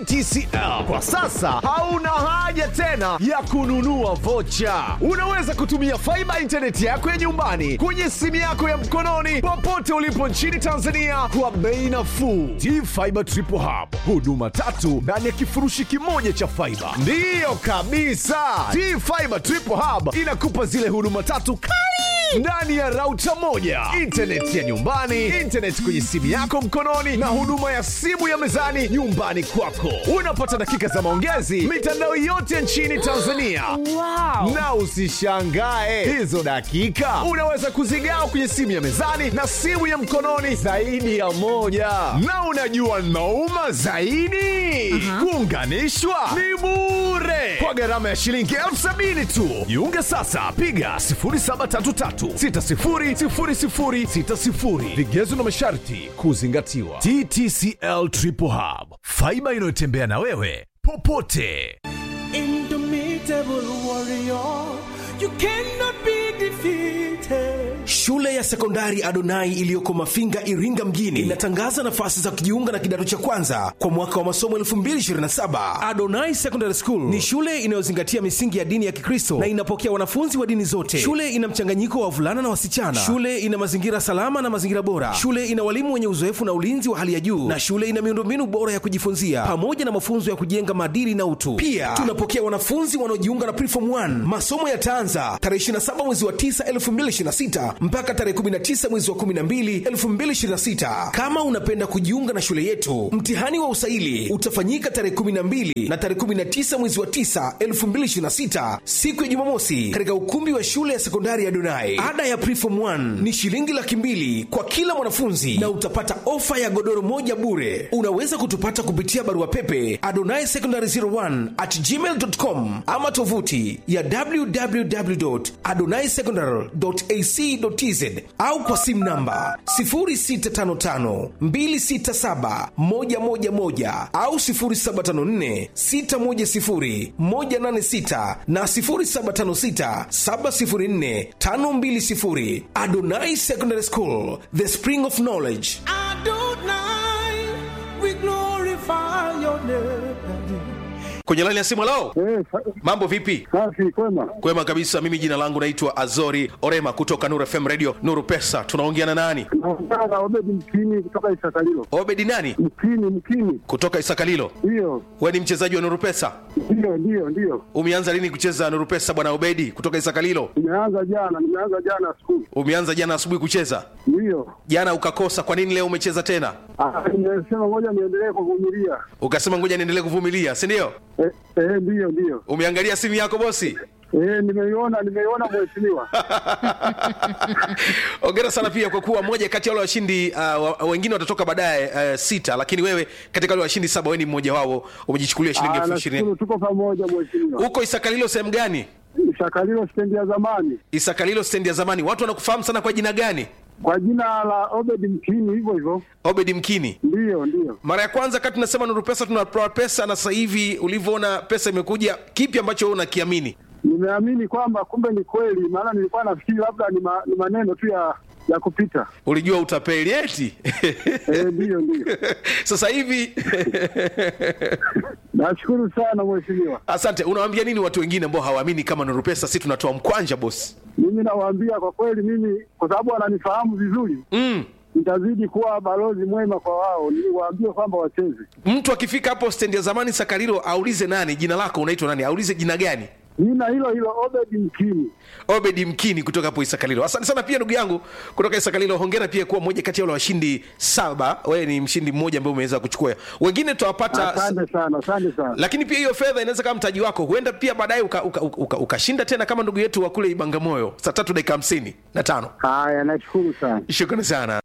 TCL kwa sasa hauna haja tena ya kununua vocha. Unaweza kutumia faiba intaneti yako ya nyumbani kwenye simu yako ya mkononi popote ulipo nchini Tanzania kwa bei nafuu. T-Fiber Triple Hub, huduma tatu ndani ya kifurushi kimoja cha faiba. Ndiyo kabisa, T-Fiber Triple Hub inakupa zile huduma tatu kali ndani ya rauta moja, intaneti ya nyumbani, intaneti kwenye simu yako mkononi, na huduma ya simu ya mezani nyumbani kwako. Unapata dakika za maongezi mitandao yote nchini Tanzania. Wow. Na usishangae hizo dakika unaweza kuzigawa kwenye simu ya mezani na simu ya mkononi zaidi ya moja. Na unajua nauma zaidi, kuunganishwa ni bure kwa gharama ya shilingi elfu sabini tu. Jiunge sasa, piga 0733600060. Vigezo na masharti kuzingatiwa. TTCL Triple Hub, faiba inayotembea na wewe popote. Indomitable warrior, you cannot be defeated. Shule ya sekondari Adonai iliyoko Mafinga, Iringa mjini inatangaza nafasi za kujiunga na kidato cha kwanza kwa mwaka wa masomo 2027. Adonai Secondary School ni shule inayozingatia misingi ya dini ya Kikristo na inapokea wanafunzi wa dini zote. Shule ina mchanganyiko wa wavulana na wasichana. Shule ina mazingira salama na mazingira bora. Shule ina walimu wenye uzoefu na ulinzi wa hali ya juu, na shule ina miundombinu bora ya kujifunzia pamoja na mafunzo ya kujenga maadili na utu. Pia tunapokea wanafunzi wanaojiunga na Preform 1. Masomo yataanza tarehe 27 mwezi wa 9 2026 mpaka tarehe 19 mwezi wa 12 2026. Kama unapenda kujiunga na shule yetu, mtihani wa usaili utafanyika tarehe 12 na tarehe 19 mwezi wa 9 2026, siku ya Jumamosi, katika ukumbi wa shule ya sekondari ya Donai. Ada ya Preform 1 ni shilingi laki mbili kwa kila mwanafunzi na utapata ofa ya godoro moja bure. Unaweza kutupata kupitia barua pepe adonai secondary 01 at gmail.com ama tovuti ya www.adonaisecondary.ac.tz au kwa simu namba 0655267111 au 0754610186 na 0756704520. Adonai Secondary School, the spring of knowledge. Adonai, we glorify your name. kwenye laini ya simu lao Eh, sa- mambo vipi safi kwema. kwema kabisa mimi jina langu naitwa azori orema kutoka nuru fm radio nuru pesa tunaongea na nani Naongea na Obedi Mkini kutoka Isakalilo. obedi nani Mkini, Mkini, kutoka isakalilo ndiyo we ni mchezaji wa nuru pesa ndiyo ndiyo ndiyo. umeanza lini kucheza nuru pesa bwana obedi kutoka isakalilo Nimeanza jana, nimeanza jana skulu, umeanza jana asubuhi kucheza ndiyo. jana ukakosa kwa nini leo umecheza tena Ah, Nimesema ngoja niendelee kuvumilia. ukasema ngoja niendelee kuvumilia si ndio Eh, eh, ndiyo ndiyo. umeangalia simu yako bosi Eh, nimeiona nimeiona mheshimiwa. ongera sana pia kwa kuwa moja kati ya wale washindi uh, wa- wengine watatoka baadaye uh, sita lakini wewe katika wale washindi saba wewe ni mmoja wao umejichukulia shilingi Ah, elfu ishirini nashukuru tuko pamoja mheshimiwa. huko isakalilo sehemu gani Isakalilo stendi ya zamani isakalilo stendi ya zamani watu wanakufahamu sana kwa jina gani kwa jina la Obedi Mkini, hivyo hivyo. obedi mkini Ndiyo ndiyo. mara ya kwanza kati tunasema nuru pesa tunatoa pesa na sasa hivi ulivyoona pesa imekuja kipi ambacho wewe unakiamini Nimeamini kwamba kumbe ni kweli, maana nilikuwa nafikiri labda ni, ma, ni maneno tu ya ya kupita. ulijua utapeli eti Eh, ndiyo ndiyo. sasa hivi Nashukuru sana mheshimiwa. asante unawaambia nini watu wengine ambao hawaamini kama nuru pesa si tunatoa mkwanja bosi Mimi nawaambia kwa kweli, mimi kwa sababu wananifahamu vizuri, mm. nitazidi kuwa balozi mwema kwa wao, niwaambie kwamba wacheze. mtu akifika hapo stendi ya zamani sakarilo aulize nani jina lako unaitwa nani aulize jina gani Nina hilo hilo Obedi Mkini. obedi mkini kutoka hapo isakalilo asante sana pia ndugu yangu kutoka isakalilo hongera pia kuwa mmoja kati ya wale washindi saba wewe ni mshindi mmoja ambaye umeweza kuchukua wengine tutawapata Asante sana, asante sana. lakini pia hiyo fedha inaweza kama mtaji wako huenda pia baadaye ukashinda uka, uka, uka, ukashinda tena kama ndugu yetu wa kule ibangamoyo saa tatu dakika hamsini na tano Haya, nashukuru sana. shukrani sana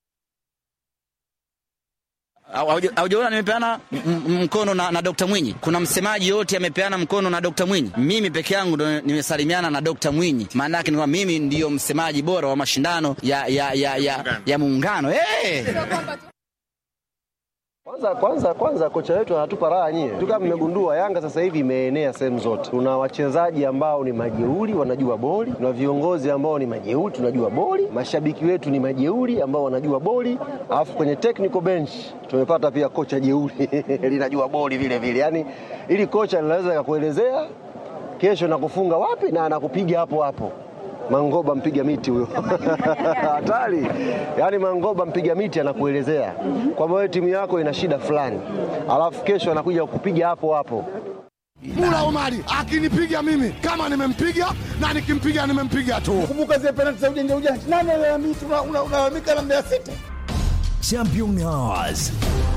Hauja- Haujaona nimepeana m- m- mkono na, na Dr. Mwinyi. Kuna msemaji yote amepeana mkono na Dr. Mwinyi. Mimi peke yangu ndo nimesalimiana na Dr. Mwinyi. Maana yake ni kwamba mimi ndiyo msemaji bora wa mashindano ya ya ya ya, ya muungano. Hey! Kwanza kwanza kwanza kocha wetu anatupa raha nyie. Tu kama mmegundua Yanga sasa hivi imeenea sehemu zote. Tuna wachezaji ambao ni majeuri wanajua boli, tuna viongozi ambao ni majeuri tunajua boli, mashabiki wetu ni majeuri ambao wanajua boli, alafu kwenye technical bench tumepata pia kocha jeuri linajua boli vile vile. Yaani ili kocha linaweza kakuelezea kesho nakufunga wapi na anakupiga hapo hapo. Mangoba mpiga miti huyo hatari. Yaani Mangoba mpiga miti anakuelezea kwamba wewe timu yako ina shida fulani, alafu kesho anakuja kukupiga hapo hapo. Mula Omari akinipiga mimi kama nimempiga na nikimpiga nimempiga tu. Kumbuka zile penalti za ujanja ujanja, nani alalamika? Unalalamika na Mbeya City. Champion Hours.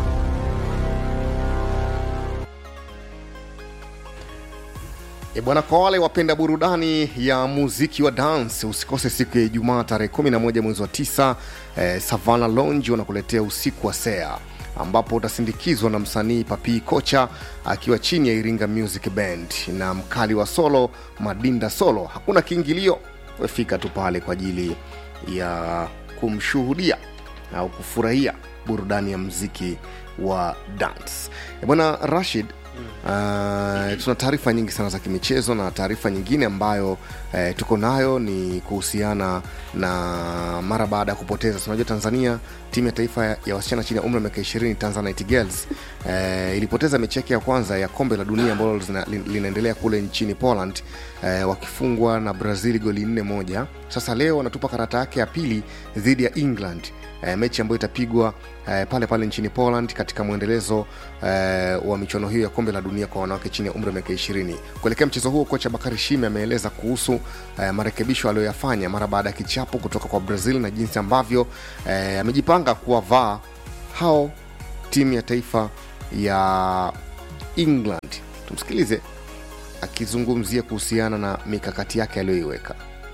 E bwana, kwa wale wapenda burudani ya muziki wa dance, usikose siku ya Ijumaa tarehe 11 mwezi wa 9 eh, Savana Lounge wanakuletea usiku wa Sea ambapo utasindikizwa na msanii Papi Kocha akiwa chini ya Iringa Music Band na mkali wa solo Madinda Solo. Hakuna kiingilio, wefika tu pale kwa ajili ya kumshuhudia au kufurahia burudani ya muziki wa dance. E bwana Rashid, Uh, tuna taarifa nyingi sana za kimichezo na taarifa nyingine ambayo uh, tuko nayo ni kuhusiana na mara baada ya kupoteza unajua tanzania timu ya taifa ya, ya wasichana chini ya umri wa miaka 20 tanzanite girls uh, ilipoteza mechi yake ya kwanza ya kombe la dunia ambalo lina, linaendelea kule nchini poland uh, wakifungwa na brazil goli 4 moja sasa leo wanatupa karata yake ya pili dhidi ya england uh, mechi ambayo itapigwa uh, pale pale nchini poland katika mwendelezo uh, wa michuano hiyo ya kombe la dunia kwa wanawake chini ya umri wa miaka 20 kuelekea mchezo huo kocha bakari shime ameeleza kuhusu uh, marekebisho aliyoyafanya mara baada ya kichapo kutoka kwa brazil na jinsi ambavyo uh, amejipanga kuwavaa hao timu ya taifa ya england tumsikilize akizungumzia kuhusiana na mikakati yake aliyoiweka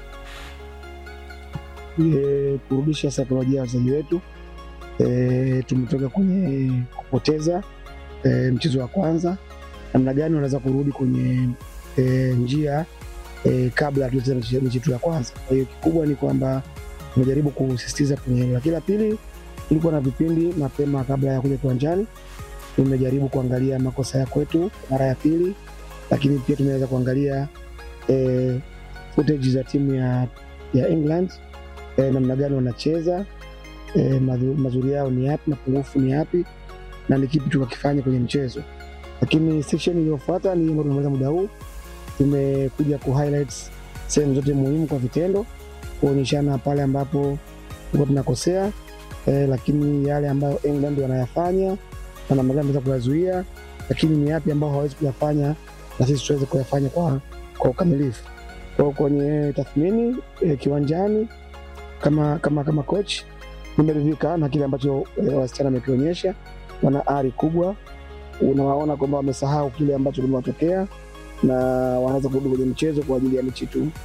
e, kurudisha saikolojia ya wachezaji wetu e, tumetoka kwenye kupoteza e, mchezo wa kwanza namna gani wanaweza kurudi kwenye e, njia e, kabla hatucheza mechi yetu ya kwanza kwa hiyo kikubwa ni kwamba tumejaribu kusisitiza kwenye hilo lakini la pili tulikuwa na vipindi mapema kabla ya kuja kiwanjani tumejaribu kuangalia makosa ya kwetu mara ya pili lakini pia tumeweza kuangalia e, footage za timu ya, ya england e, namna gani wanacheza e, mazuri yao ni yapi mapungufu ni yapi na ni kipi tukakifanya kwenye mchezo lakini section iliyofuata ni ambayo tumemaliza muda huu tumekuja ku highlights sehemu zote muhimu kwa vitendo kuonyeshana pale ambapo tuko tunakosea e, lakini yale ambayo england wanayafanya na namna gani tunaweza kuyazuia lakini ni yapi ambayo hawawezi kuyafanya na sisi tuweze kuyafanya kwa, kwa ukamilifu kwao kwenye tathmini e, kiwanjani kama kama kama coach nimeridhika na kile ambacho e, wasichana wamekionyesha wana ari kubwa unawaona kwamba wamesahau kile ambacho kimewatokea na wanaweza kurudi kwenye mchezo kwa ajili ya mechi tu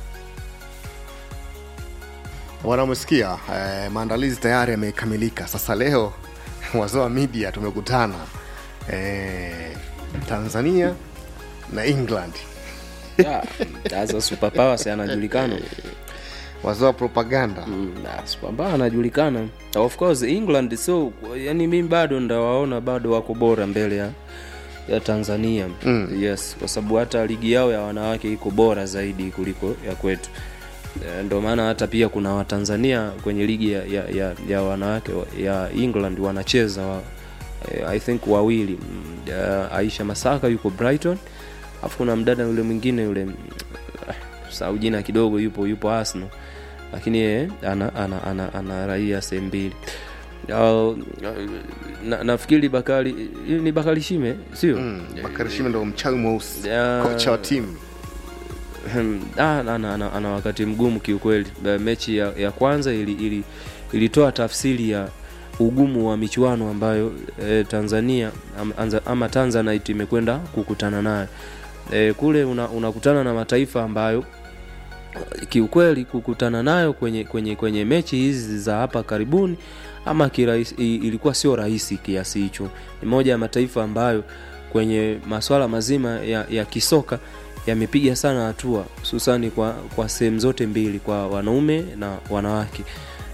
bwana umesikia eh, maandalizi tayari yamekamilika sasa leo wazoa media tumekutana eh, tanzania na england sasa superpowers anajulikana wazoa propaganda mm, superpower anajulikana of course england so yani mi bado ndawaona bado wako bora mbele ya ya tanzania Mm. yes kwa sababu hata ligi yao ya wanawake iko bora zaidi kuliko ya kwetu Eh, ndio maana hata pia kuna watanzania kwenye ligi ya, ya, ya, ya wanawake wa- ya england wanacheza wa, eh, i think wawili Mm, ya aisha masaka yuko brighton alafu kuna mdada yule mwingine yule mm, ah, sau jina kidogo yupo yupo arsenal lakini yeye ana, ana, ana, ana raia sehemu mbili Uh, na, nafikiri bakari ni bakari shime sio mm, bakari shime ndo mchawi mweusi Ya- kocha wa timu Hmm, ah, ana, ana, ana, ana wakati mgumu kiukweli Ba- mechi ya, ya kwanza ili, ili, ilitoa tafsiri ya ugumu wa michuano ambayo e, tanzania am, anza, ama tanzanite imekwenda kukutana nayo e, kule una- unakutana na mataifa ambayo kiukweli kukutana nayo kwenye, kwenye, kwenye mechi hizi za hapa karibuni ama kirahisi, i- ilikuwa sio rahisi kiasi hicho ni moja ya mataifa ambayo kwenye maswala mazima ya, ya kisoka yamepiga sana hatua hususani kwa, kwa sehemu zote mbili kwa wanaume na wanawake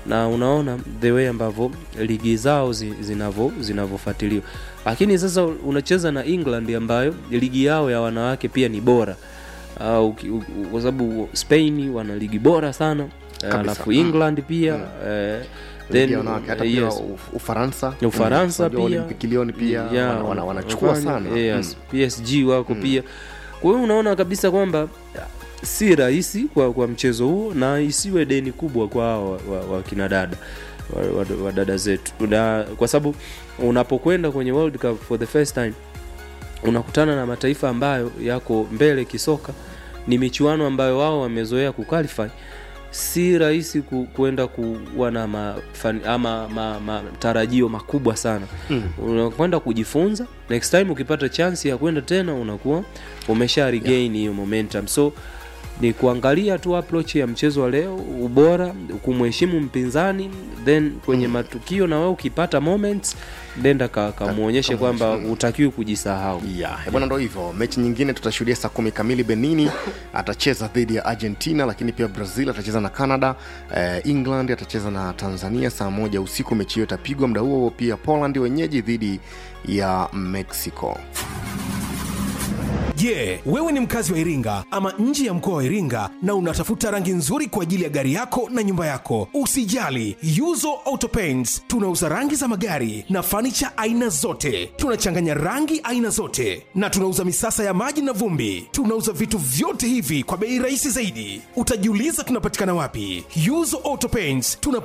na unaona the way ambavyo ligi zao zi- zinavo zinavyofuatiliwa lakini sasa unacheza na england ambayo ligi yao ya wanawake pia ni bora uh, uki- u- u- kwa sababu spain wana ligi bora sana Kabisa. alafu Mm. england pia eh, Ligi then ya wanawake, hata eh, pia yes. Uf- Ufaransa Ufaransa Unajua pia Olympic Lyon pia Yeah, wana- wana- wanachukua wanafanya, sana yes, Mm. PSG wako pia kwa hiyo unaona kabisa kwamba si rahisi kwa, kwa mchezo huo na isiwe deni kubwa kwa hao wa, wa, wa kina dada wa, wa, wa dada zetu na, kwa sababu unapokwenda kwenye World Cup for the first time unakutana na mataifa ambayo yako mbele kisoka ni michuano ambayo wao wamezoea kuqualify si rahisi ku, kuenda kuwa na mafani, ama ma, matarajio makubwa sana Mm. unakwenda kujifunza next time ukipata chance ya kwenda tena unakuwa umesha regain hiyo momentum so ni kuangalia tu approach ya mchezo wa leo ubora kumheshimu mpinzani then kwenye matukio na wewe ukipata moments nenda ka- kamwonyeshe kwamba utakiwi kujisahau Eh, bwana ndo hivyo mechi nyingine tutashuhudia saa kumi kamili benini atacheza dhidi ya argentina lakini pia brazil atacheza na canada eh, england atacheza na tanzania saa moja usiku mechi hiyo itapigwa muda huo huo pia poland wenyeji dhidi ya mexico Je, wewe ni mkazi wa Iringa ama nje ya mkoa wa Iringa na unatafuta rangi nzuri kwa ajili ya gari yako na nyumba yako? Usijali, Yuzo Auto Paints tunauza rangi za magari na fanicha aina zote. Tunachanganya rangi aina zote na tunauza misasa ya maji na vumbi. Tunauza vitu vyote hivi kwa bei rahisi zaidi. Utajiuliza tunapatikana wapi? Yuzo Auto Paints tunapatikana